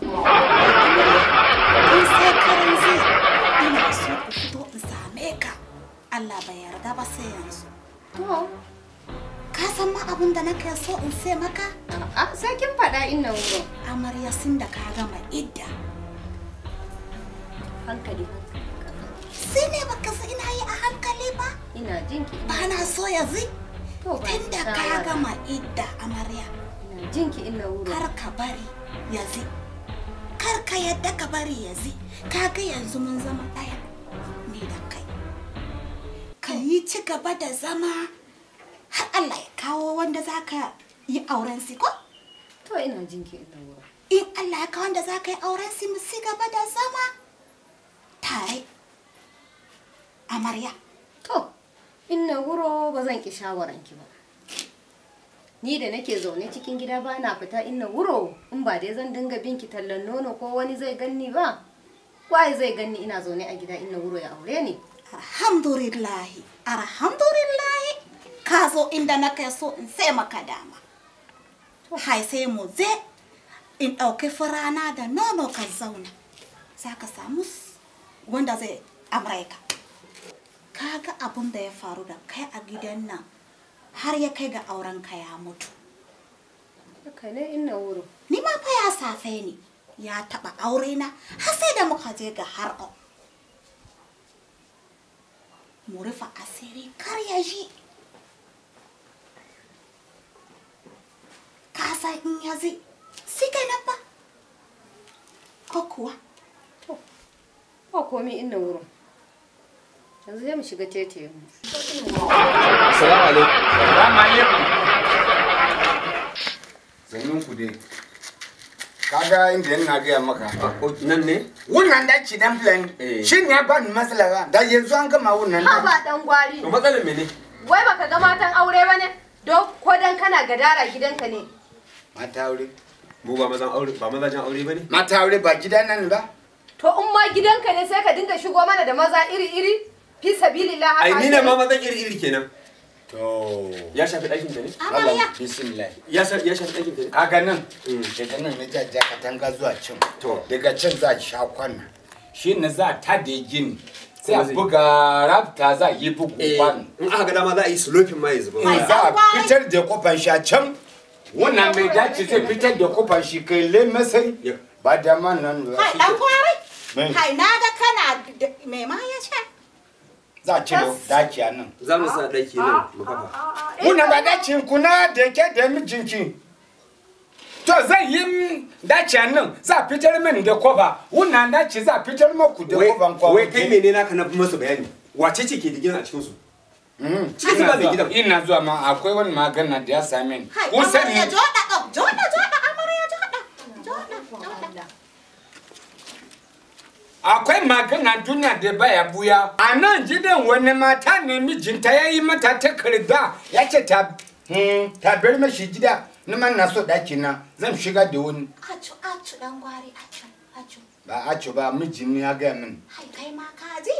in sai karan zai ina so ku fito in same ka Allah bai yarda ba sai yanzu To, ka san ma abin da nake so in sai maka a sai kin faɗa inna wuro. amarya sun da ka gama idda Hankali. sai ne baka san ina yi a hankali ba Ina jinki. ba na so ya zi To ba tun da ka shawara. gama idda amarya Ina jinki inna wuro. kar ka bari ya zi kar ka yadda ka bari ya zi kaga yanzu mun zama ɗaya ni da kai ka yi ci gaba da zama har Allah ya kawo wanda za ka yi auren si ko To ina jinki inna wuro. in Allah ya kawo wanda za ka yi auren si mu ci gaba da zama tare amarya To, inna wuro ba zan ki shawaranki ba. Ni da nake zaune cikin gida ba na fita inna wuro in ba dai zan dinga binki tallan nono ko wani zai ganni ba. Waye zai ganni ina zaune a gida inna wuro ya aure ni? alhamdulillahi alhamdulillahi ka zo inda na kai so in sai maka dama hai sai mu je in ɗauki furana da nono ka zauna za ka samu s- wanda zai amurka kaga abin da ya faru da kai a gidan nan har ya kai ga auren ka ya mutu Haka ne inna wuro. ni ma fa ya safe ni ya taɓa aure na har sai da muka je ga har mu rufe asiri kar ya ji ka san in ya zai si kenan ba ko kuwa Ba komi inna wuro. Yanzu zai mu shiga tete mu. Assalamu alaikum. Salamu alaikum. Zannun ku dai. Kaga inda yana gaya maka. Nan ne? Wannan da ci dan plan Eh. shi ne ba ni matsala ba. Da yanzu an gama wannan. Ha ba dan gwari. To matsalar mene? Wai baka ga matan aure ba ne? Don ko dan kana gadara gidanka ne. Mata aure. Mu ba mazan aure ba mazajen aure bane? Mata aure ba gidan nan ba. To in ma gidanka ne sai ka dinga shigo mana da maza iri-iri? Fi sabilillah haka. Ai ni ne ake ma yi? mazan iri iri kenan. To. Ya shafi ɗakin ta ne? amarya Bismillah. Ya shafi ya shafi ɗakin ta ne? Kaga nan. Mm. Daga nan na jajja katanga zuwa can. To. Daga can za a sha kwana. Shi ne za ta da gini. Sai a Kuma zai- buga rafta za a yi bugu kwano. In aka ga dama za a yi sloping ma ya zuba. Ai, za a dan gwari. fitar da kofar shi a can wannan mai dace zai fitar da kofar shi kai le masai Ya. ba da man nan ba hai dan kwari Me? hai na ga kana da- me ma ya ce za a cire dace a nan Za mu sa ɗaki nan mu kafa. wannan ba dace kuna da ke da mijinki to zai yi dace a nan za a fitar min da kofa wannan dace za a fitar maku da Wai kofan kwa wai kai mene naka na masa bayani? Wace ce ke da gidan a cikin su? Cikin su ba mai gidan. ina zuwa ma akwai wani magana da ya same ni hai kun sani amarya joda ɗau joda joda amarya joda joda joda akwai magana duniya da baya buya a nan gidan wani mata ne mijinta ya yi mata takarda ya ce ta hmm, ta bar mashi gida ni man na so daki na zan shiga da wani acu acu dan gwari acu acu ba a ce ba mijin ne ya gaya min hai kai ma ka ji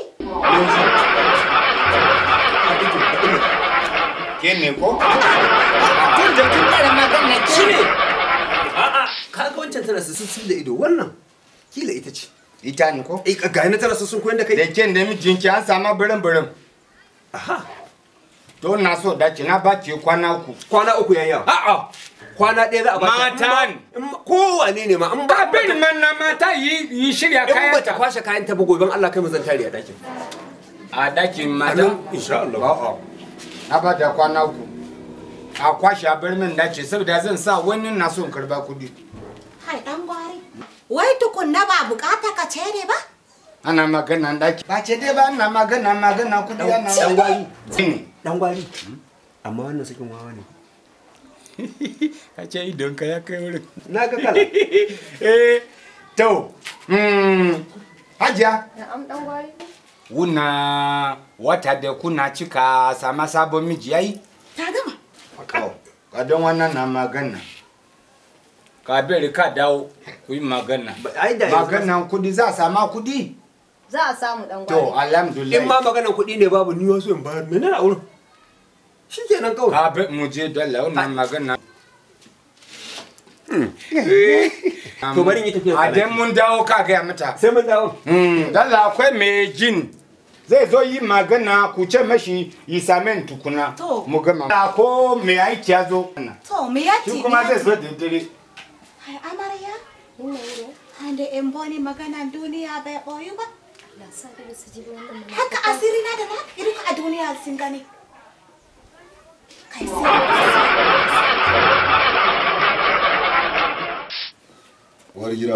ke ne ko tun da kin fara magana ke Shi ne. A'a, kaga wancan tana sissin da ido wannan. Kila ita ce. ita ne ko Eh ga na tana sissin koyan da da kai. ke da mijinki an samu birin birin Aha. to na so daki na ba ki kwana uku Kwana uku yayi yawa. a'a Kwana ɗaya za a bata. Mata ne. In ma- Kowane ne ma. In ba ba bin man na mata yi yi shirya in kayan ba ta kwashe kayan ta ba gobe Allah kai mu zan tare a ɗakin. a dakin mata Anan insha Allah. A'a. Na ba da kwana uku. A kwashe a bar min dace saboda zan sa wani na son karba kudi. hai dan gwari wai tukunna ba bukata ka ce ne ba Ana magana daki. Ba ce dai ba ana magana magana kudi ana Dan gwari. Sini. Dan gwari. Amma wannan sakin wawa ne. Ka ce idon ka ya kai wurin. Na ga kala. Eh, to. Hmm. Hajiya. Na'am dan gwari. Wuna wata da kuna cika sama sabon miji yayi? ta gama Ka don wannan na magana. Ka bari ka dawo ku yi magana. Ai da yanzu- Maganan kudi za a sama kudi? Za a samu dan To, gwari. alhamdulillah. In ma maganar kuɗi ne babu ni wasu in bayar. Menene a wurin? Shi kenan kawai. Ka bi mu je dalla wannan magana. To bari in yi tafiya A dan mun dawo ka gaya mata. Sai mun dawo. Mm, Dalla akwai mai jin. Zai zo yi magana ku ce mashi yi samen tukuna. To. Mu gama. Ko mai aiki ya zo. To me ya Shi kuma zai zo da dare. Hai amarya, Inna wuro. hande in boni maganan duniya bai ɓoyu ba. Allah sa da su ji wannan magana. Haka asiri na da na irin a duniya sun gani. Kai sai uwar gida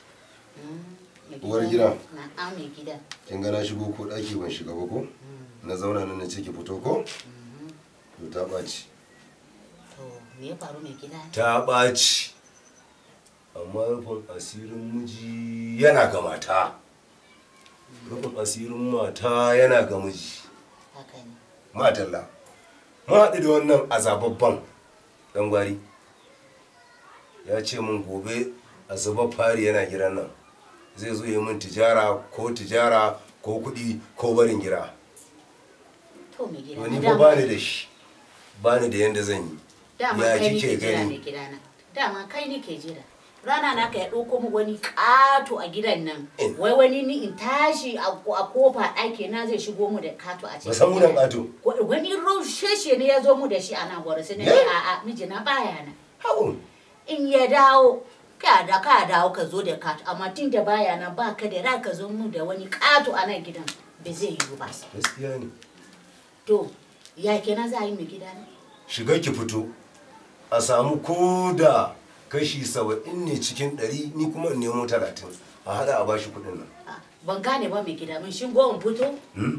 uwar gida na mai gida kin ga na shigo ko daki ban shiga ba ko na zauna nan na ce ki fito ko to ta ɓaci to me ya faru mai gida ta ɓaci amma rufin asirin miji yana ga mata rufin asirin mata yana ga miji haka ne matalla mun haɗu da wannan azababban ɗan gwari ya ce min gobe azabar fari yana gidan nan zai zo yi min tijara ko tijara ko kuɗi ko barin gira to mai gida wani na fa dama- bani da shi bani da yanda zan yi dama ya kai ni kike ke jira mai gani gida na dama kai ni ke jira rana na ka ya ɗauko mu wani ƙato a gidan nan In. wai wani ni in tashi a a kofa ɗaki na zai shigo mu da ƙato a cikin musamman gidan. ƙato Wa- wani rosheshe ne ya zo mu da shi a nan gwara sai na ce Eh? a'a mijina baya nan haun in ya dawo ka da ka dawo ka zo da kato amma tun da baya nan ba ka da ra ka zo mu da wani kato a nan gidan ba zai yiwu ba gaskiya ne to ya kenan za a yi mai gida ne shiga ki fito a samu ko da kashi saba'in ne cikin ɗari ni kuma in nemo talatin a haɗa a bashi kuɗin nan Ah, ban gane ba mai gida mun shingo in fito Hmm?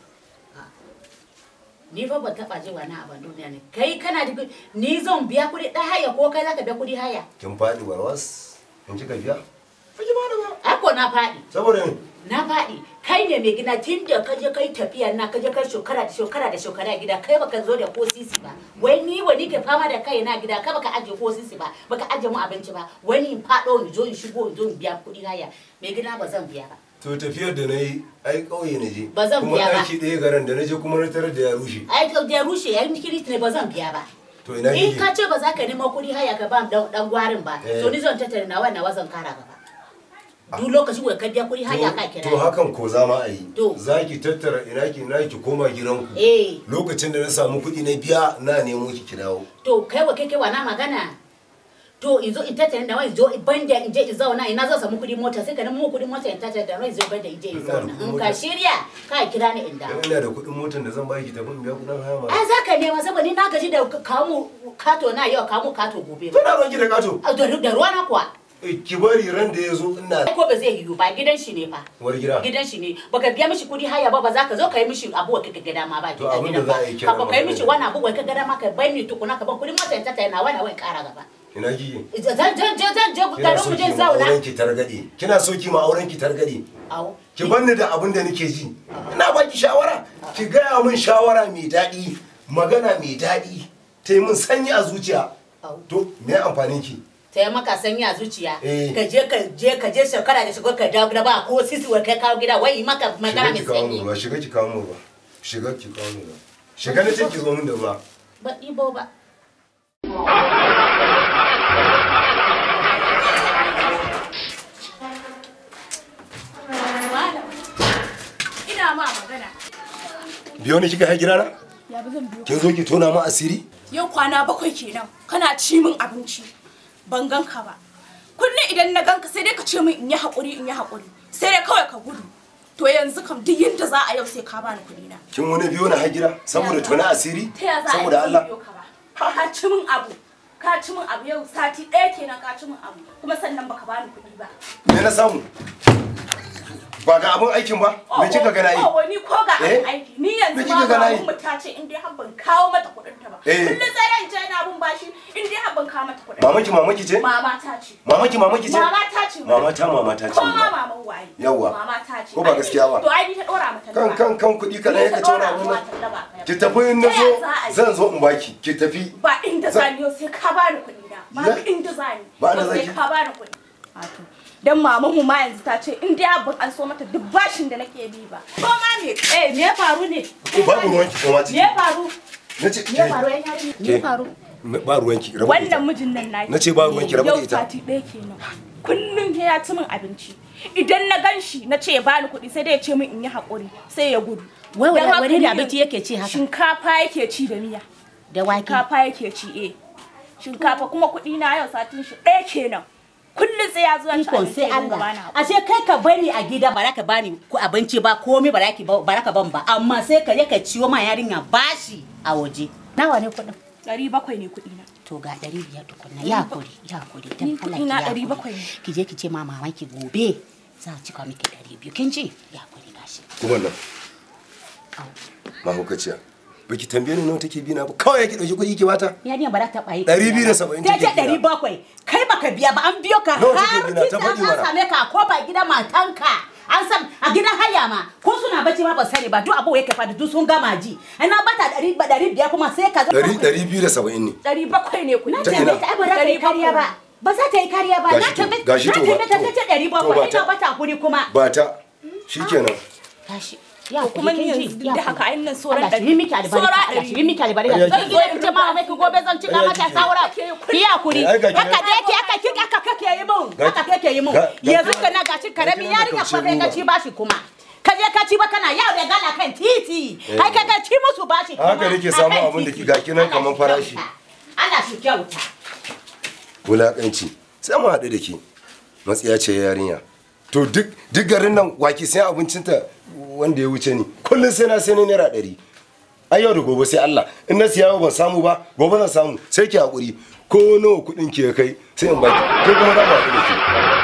ni fa ban taba ji wani abin duniya ne kai kana da kuɗi- ni zan biya kuɗi ɗan haya ko kai zaka biya kuɗi haya kin faɗi warwas in kika biya ba ki bada ba ako na faɗi saboda me na faɗi kai ne mai gina tun da ka je kai tafiya na ka je kai shekara da shekara da shekara a gida kai baka zo da ko sisi ba wai ni wani ke fama da kai na gida kai baka aje ko sisi ba baka aje mu abinci ba wani in faɗo in zo in shigo in zo in biya kuɗi haya mai gida ba zan biya ba to tafiyar da na yi ai ƙauye na je Ba zan kuma biya ba. ɗaki ɗaya garin da na je kuma na tarar da ya rushe ai ka da rushe yayin kiriti ne ba zan biya ba to ina in kike ka ce ba za ka nemo kuɗi haya ka ba dan dan gwarin ba Eh. to ni zan tattara nawa nawa zan kara gaba duk lokaci wai ka biya kuɗi haya ka kira to hakan ko za ma a yi To. za ki tattara ina ki na ki koma gidanku eh lokacin da na samu kuɗi na biya na nemo ki ki dawo to kai wa kai kai wa na magana to in zo in tattara da wai zo banda in je in zauna ina zan samu kuɗin mota sai ka nemo kuɗin mota in tattara da wai zo banda in je in Ina da zauna kuɗin in ka mota. shirya ka kira ni in dawo dan ina da kuɗin motar da zan baki tafi in biya kuɗin haya ma ai za ka nema saboda ni na gaji da kamu kato na yau kamu kato gobe to na ban ki da kato A da da ruwa na kuwa Eh, ki bari ran da ya zo ina ai ko ba zai yiwu ba gidan shi ne fa war gida gidan shi ne baka biya mishi kudi haya ba ba za ka zo ka yi mishi abu wa kika gada ma ba To gidan abin da gidan ba za a yi kenan ka ka yi magana. mishi wani abu wai ka gada ma ka bai ni tukuna ka ban kudin mota ta tayi na wani wani kara gaba ina kike zan zan je zan je kina garin so mu ki je ma zauna auren ki targade kina so ki ma auren ki targade au ki banni da abin da nake ji ina baki shawara ki gaya min shawara mai daɗi magana mai daɗi ta yi min sanyi a zuciya Au. to me amfanin ki sai maka sanya zuciya Eh. ka je ka je ka je shekara da shigo ka dawo gida ba ko sisi wai kai kawo gida wai yi maka magana shiga mai ki kawo mu sanyi ruwa shiga ki kawo mu ruwa shiga ki kawo mu ruwa shiga na ce ki zo min da ruwa ba ɗibo ba Ina ma magana. biyo ni kika hai gidana Ya bi zan biyo. kin zo ki tona mu asiri Yau kwana bakwai kenan kana ci min abinci. Ban ganka ba. Kullum idan na ganka sai dai ka ce min in yi haƙuri in yi haƙuri. Sai dai kawai ka gudu. To yanzu kam duk yadda za a yau sai ka bani kuɗi na. kin wani biyo na hai gida saboda tona asiri Ta ya za a yi saboda zan Allah biyo ka ba? Ka ci min abu. Ka ci min abu yau sati ɗaya kenan ka ci min abu. Kuma sannan baka bani kuɗi ba. me na samu ba ga abin aikin ba me kika ga nayi Oh, ni ko ga Eh? abin aiki. Ni Me yanzu kika ma ga ba nayi? mu ta ce in dai har ban kawo mata kuɗin ta ba. Eh. Kullum sai ran ce ina bin bashi in dai har ban kawo mata kuɗin. mamaki mamaki ce Mama ta ce. mamaki mamaki ce Mama ta ce. mama ta mama ta ce Ko ma maman waye. Yawwa. Mama ta ce. Ko ba gaskiya ba? To ai ni ta dora mata. kan kan kan kuɗi kaɗan ya ka tona mun ki tafi in na zo zan zo in baki ki tafi Ba inda Za- zani yau sai ka bani kuɗi na. Ba Ya? inda zani. Ba inda Yau sai zaki? ka bani kuɗi. Wato. Dan maman mu ma yanzu ta ce in dai abin an so mata duk bashin da nake bi ba. Ko ma me eh me ya faru ne? ko babu ruwan ki koma Me ciki ya faru? na ce Me ya faru yan yarinya? Me ya Ke. faru? ba ruwanki rabu da ita wannan mijin nan naki Na ce ba ruwanki, rabu da yau ita. sati ɗaya kenan kullum sai ya ci min abinci idan na gan shi na ce ya bani kuɗi sai dai ya ce min in yi haƙuri sai ya gudu Wai Don wani haka wani ni da abinci yake ci haka? shinkafa yake ci da miya Da wake. shinkafa yake ci eh shinkafa kuma kuɗi na yau satin shi ɗaya kenan kullum sai ya zo ya ci Ikon abinci sai ya dinga Allah. bani haƙuri. Ashe kai ka bani a gida ba za ka bani ku abinci ba komai ba za ki ba ba za ka ban ba amma sai ka je ka ciwo ma yarinya bashi a waje. Nawa ne kuɗin? ɗari bakwai ne kuɗi na To ga ɗari biyar tukunna ya kuri ya kuri dan Ni Allah kuɗi na ki ya ɗari kuri. bakwai ne. Ki je ki ce ma maman ki gobe za a cika miki ɗari biyu kin ji ya kuri gashi. kuma nan mahaukaciya baki tambaye ni nawa take bi na ba kawai yake dauki kuɗi ki bata Yarinya ba za ta ɓaye. Ɗari biyu da saba'in Ta take ce biya. ɗari bakwai. Kai baka biya ba an biyo ka Nawa har take biya? Ta tun faɗi da an mana. same ka a kofar gidan matanka. An san a gidan haya ma ko suna bacci ma ba sani ba duk abu yake fadi duk sun gama ji. Ana bata ɗari ba ɗari biyar kuma sai ka zo. ɗari ɗari biyu da saba'in ne ɗari bakwai ne kuɗi Na Ta tambaye ina? ta ai ba za ta yi kariya ba. Ba za ta yi kariya ba. Na Gashi to, tambaye gashi na to ba- tambaye ta to. ce ɗari To ba bakwai ta. ina bata kuri kuma. ba ta shikenan Gashi. Ya To kuma ni kuri, kin yanzu ji? duk da Ya haka kuri. ai nan sauran Allah shi ɗari. yi miki albarka. Saura Allah shi ɗari. yi miki albarka. Ƙarya Zan kike. zo in ce ma mai gobe zan cika Ƙarya mata kike. saura. Ki ya kuri. Ai, ga ki- Haka da yake haka kika haka kake yi mun. Ga- Haka kake yi mun. ga- ga- Yanzu kana gashi karamin ga- ga- yarinya ga- kuma kai ka ci bashi kuma. Ka je ka ci ba kana yawo da gala kan titi. Ai ka ga ci musu bashi kuma. Haka nake a samu kan abin da titi. ki ga kinan Allah kaman shi farashi. kyauta. Allah shi kyauta. wulaƙanci sai mu haɗu da ke matsiya ce yarinya to duk duk garin nan waki sai abincinta wanda ya wuce ni kullum sai na sai na naira ɗari ai yau da gobe sai Allah in na siya yau ban samu ba gobe zan samu sai ki haƙuri ko nawa kuɗin ki ya kai sai in baki ko kuma za mu haɗu da ke